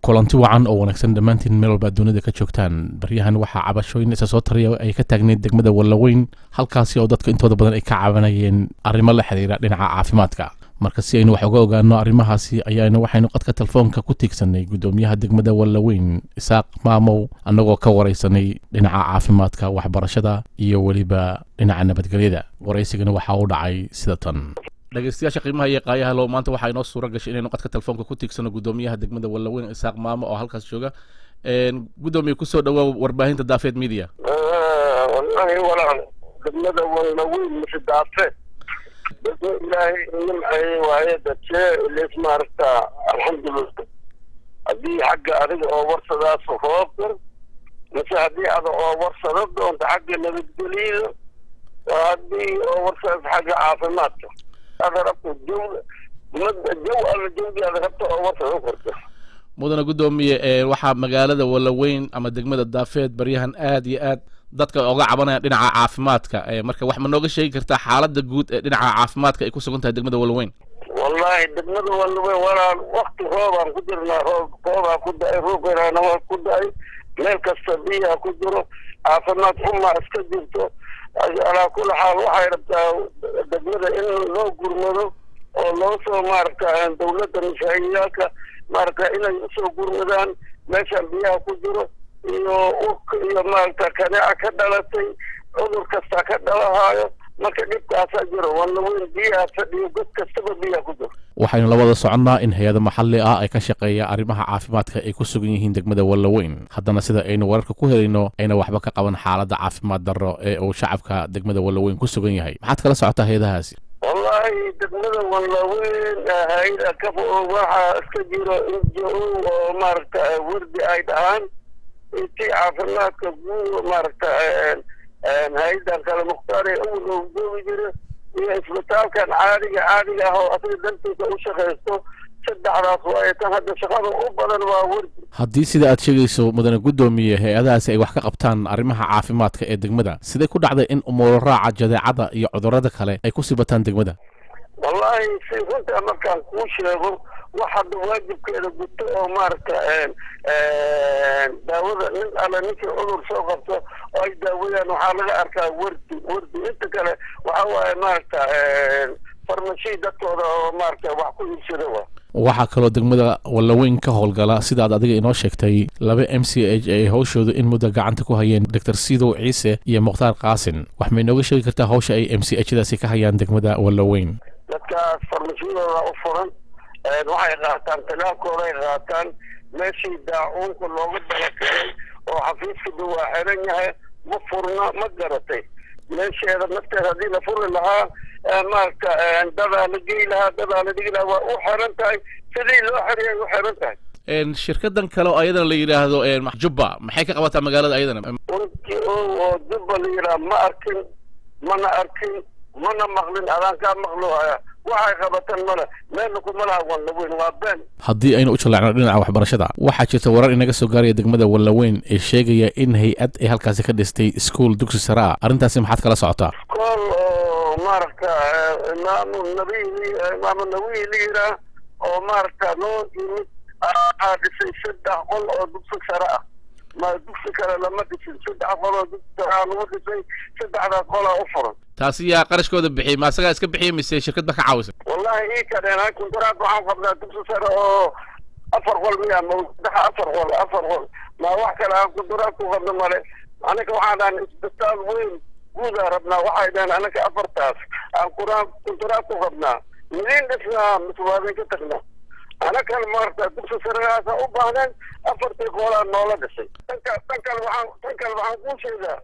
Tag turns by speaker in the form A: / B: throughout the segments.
A: kulanti wacan oo wanaagsan dhammaantiin meel walba dunida ka joogtaan baryahan waxaa cabashooyin isa soo taraya ay ka taagneyd degmada wallaweyn halkaasi oo dadka intooda badan ay ka cabanayeen arrimo la xiriira dhinaca caafimaadka marka si aynu wax uga ogaano arrimahaasi ayaanu waxaynu qadka telefoonka ku tiigsanay guddoomiyaha degmada wallaweyn isaaq maamow annagoo ka waraysanay dhinaca caafimaadka waxbarashada iyo weliba dhinaca nabadgelyada waraysigana waxaa u dhacay sida tan dhegeystayaasha qiimaha iyo qaayaha low maanta waxaa inoo suura gashay inaynu qadka telefoonka ku tiigsano guddoomiyaha degmada wallaweyn isaaq maamo oo halkaas jooga guddoomiye kusoo dhawaa warbaahinta daafeed media
B: wallahi walaal degmada wallaweyn mise daafeed dadka ilaahay nimceeye waaye dadkee ilis maaragta alxamdulillah haddii xagga adiga oo warsadaas roobkan mise haddii ada oo warsado doonto xagga nabadgelyada waa haddii oo warsadaas xagga caafimaadka ada rabto jaw jaw alla jawgi ada rabto oo warsado korto
A: mudana guddoomiye waxaa magaalada wallaweyn ama degmada daafeed baryahan aad iyo aad dadka oga cabanaya dhinaca caafimaadka marka wax ma nooga sheegi kartaa xaaladda guud ee dhinaca caafimaadka ay ku sugan tahay degmada wallaweyn
B: wallahi degmada wallaweyn walaal wakti roobaan ku jirnaa roob roobaa ku da-ay roobkana waa ku da-ay meel kasta biyaa ku jiro caafimaad xumaa iska jirto alaa kula xaal waxay rabtaa degmada in loo gurmado oo loo soo maaragta dawladda mashaahiyaalka maaragta inay usoo gurmadaan meeshaan biyaha ku jiro iyo urka iyo maaragta kaneeca ka dhalatay cudur kasta ka dhalahaayo marka dhibkaasaa jiro wallaweyn biyaha fadhiyo god kastaba biyaha ku jiro
A: waxaynu la wada soconnaa in hay-ada maxalli ah ay ka shaqeeya arrimaha caafimaadka ay ku sugan yihiin degmada wallaweyn haddana sida aynu wararka ku helayno ayna waxba ka qaban xaaladda caafimaad darro ee uu shacabka degmada wallaweyn ku sugan yahay maxaad kala socotaa hay-adahaasi
B: wallahi degmada wallaweyn hay-ada kaf waxaa iska jiro injo oo maaragta wardi ay dhahaan intii caafimaadka guud maaragta hay-adan kale mukhtaar ee awal oo joogi jira iyo isbitaalkan caadiga caadiga ah oo asaga dantiisa u shaqaysto saddexdaas waaye tan hadda shaqada u badan waa wardi
A: haddii sida aad sheegayso mudane guddoomiye hay-adahaasi ay wax ka qabtaan arrimaha caafimaadka ee degmada sidee ku dhacday in umuuro raaca jadeecada iyo cudurrada kale ay ku sii bataan degmada
B: wallahi si runtaa markaan kuu sheego wax hadda waajibkeeda guto oo maaragta daawada nin alle ninkii cudur soo qabto oo ay daawayaan waxaa laga arkaa wardi wardi inta kale waxa waaye maaragta farmashi dadkooda oo maaragta wax ku iibsada wa
A: waxaa kaloo degmada wallaweyn ka howlgala sidaad adiga inoo sheegtay laba m c h ay hawshooda in muddo gacanta ku hayeen doctor sidow ciise iyo mukhtaar qaasin wax may nooga sheegi kartaa hawsha ay m c h daasi ka hayaan degmada wallaweyn
B: dadkaas farmashiyadooda u furan waxay qaataan talaalkooday qaataan meeshii daacuunka looga dalakelay oo xafiiskada waa xiran yahay ma furna ma garatay meesheeda nafteeda haddii la furi lahaa maaragta dadaa la gey lahaa dadaa la dhigi lahaa waa u xiran tahay sidii loo xiriyay u xiran tahay
A: shirkadan kale oo ayadana la yidhaahdo jubba maxay ka qabataa magaalada ayadana
B: urki oo jubba la yidhaha ma arkin mana arkin mana maqlin adaan kaa maqlo haya waxay qabatan male meelna kuma laha wallaweyn waa been
A: haddii aynu u jallacno dhinaca waxbarashada waxaa jirta warar inaga soo gaaraya degmada wallaweyn ee sheegaya in hay-ad ay halkaasi ka dhistay iskuol dugsi sare ah arrintaasi maxaad kala socotaa
B: iskool oo maaragta imaamu nabiy imaamu nawiy la yiraa oo maaragta loo yimid aa dhisay saddex qol oo dugsi sare ah ma dugsi kale lama dhisin saddex qol oo dugsi sare ah lagu dhisay saddexdaas qolaa u furan
A: taasi yaa qarashkooda bixiyey ma asagaa iska bixiyey mise shirkad ba ka caawisa
B: wallahi ii kadheen kuntaraad waxaan qabnaa dugsi sare oo afar qol miya ma saddex afar qol afar qol ma wax kale aan kuntaraad ku qabno male anaga waxaan dhahan isbitaal weyn guudaa rabnaa waxay dhaheen anaga afartaas aan kuraan kuntaraad ku qabnaa midiin dhisnaa mise waadin ka tagnaa anakan maarata dugsi saregaasa u baahneen afartii qoolaa noola dhisay tanka tan kale waxaan tan kale waxaan kuu sheegaa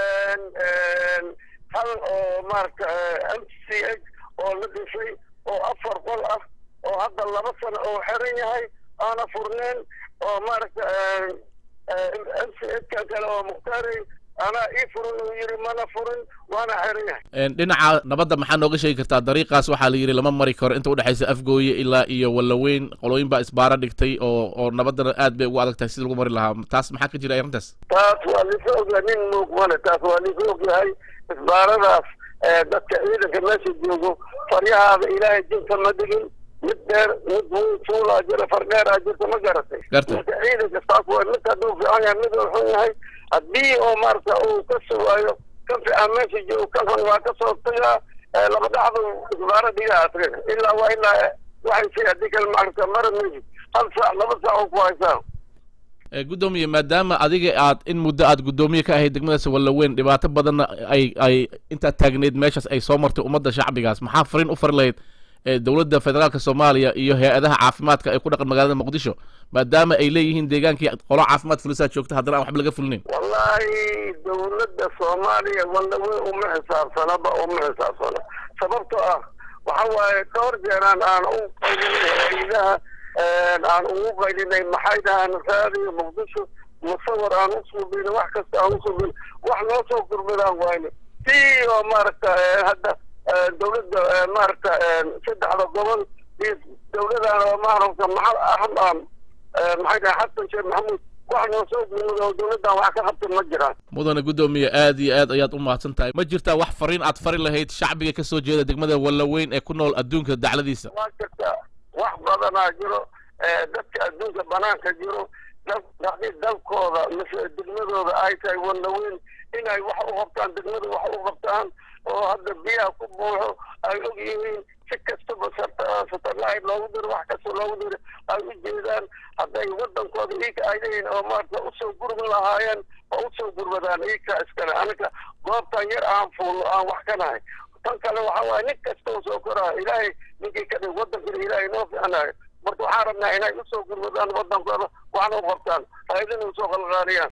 B: hal oo maaragta m c h oo la dhisay oo afar qol ah oo hadda laba sano oo xiran yahay aana furneen oo maaragta m c h kan kale oo mukhtaari anaa ii furin uu yidhi mana furin waana xiran yahay
A: dhinaca nabadda maxaa nooga sheegi kartaa dariiqaas waxaa la yidhi lama mari karo inta udhexaysa afgooye ilaa iyo wallaweyn qolooyin baa isbaara dhigtay oo oo nabaddana aad bay ugu adag tahay sida lagu mari lahaa taas maxaa ka jira arrintaas
B: taas waa lisa ogyahay nin muug male taas waa lisa ogyahay isbaaradaas dadka ciidanka meesha joogo faryahaada ilaahay jinta ma digin mid dheer mid fuulaa jira fardheeraa jirta ma garatay
A: Gartay.
B: marka ciidanka saas waa mid hadduu fiican yahay mid uu xun yahay haddii oo maarata uu ka sugaayo kan fiican meesha joogo kan xun waa kasoo tagaa ee laba dhacdu isbaara dhigaa asriga ilaa waa ilaa waxay shay haddii kale maarata mara meji hal saac laba saac oo ku haysaa
A: Eh, guddoomiye maadaama adiga aad in muddo aad guddoomiye ka ahayd degmadaas wallaweyn dhibaato badanna ay ay intaad taagneyd meeshaas ay soo martay ummadda shacbigaas maxaa fariin u fari lahayd eh, dowladda federaalka soomaaliya iyo hay-adaha caafimaadka ay ku dhaqan magaalada muqdisho maadaama ay leeyihiin deegaankii qolo caafimaad fulisaa joogta haddana aan waxba laga fulinayn
B: wallaahi dowladda soomaaliya wallaweyn uma xisaabsanaba uma xisaabsana sababtoo ah waxa waaye dhowr jeeraan aan u qaylinay hay-adaha aan ugu qaylinay maxay dhahaan raadiyo muqdisho musawir aan u suubin wax kasta aan u suubin wax noo soo gurmadaan wayne si oo maaragta eh, hadda eh, dowladda eh, maaragta eh, saddexda gobol iyo dowladan oo maaragta maxal aham maxay dhahaan xasan sheekh maxamuud wax noo soo gurmada oo dowladdan wax ka qabta ma jiraan
A: mudane guddoomiye aad iyo aad ayaad u mahadsan tahay ma jirtaa wax fariin aad fari lahayd shacbiga ka soo jeeda degmada wallaweyn ee ku nool adduunka dacladiisa
B: waa jirta wax badanaa jiro ee dadka adduunka banaanka jiro dal- haddii dalkooda mise degmadooda ay tahay wallaweyn inay wax u qabtaan degmada wax u qabtaan oo hadda biyaha ku buuxo ay og yihiin si kastaba sat- satellite loogu diro wax kasta loogu diro ay u jeedaan hadday wadankooda iika ay leeyihin oo maarata usoo gurmi lahaayeen oo usoo gurmadaan iika iskale aniga goobtan yar aan fuulno aan wax ka nahay tan kale waxa waaye nin kasta oo soo koraayo ilaahay ninkii ka dhig wadankana ilaahay noo fiicanayo marka waxaan rabnaa inay usoo gurmadaan wadankooda waxna u qabtaan ha idin usoo qalqaaliyaan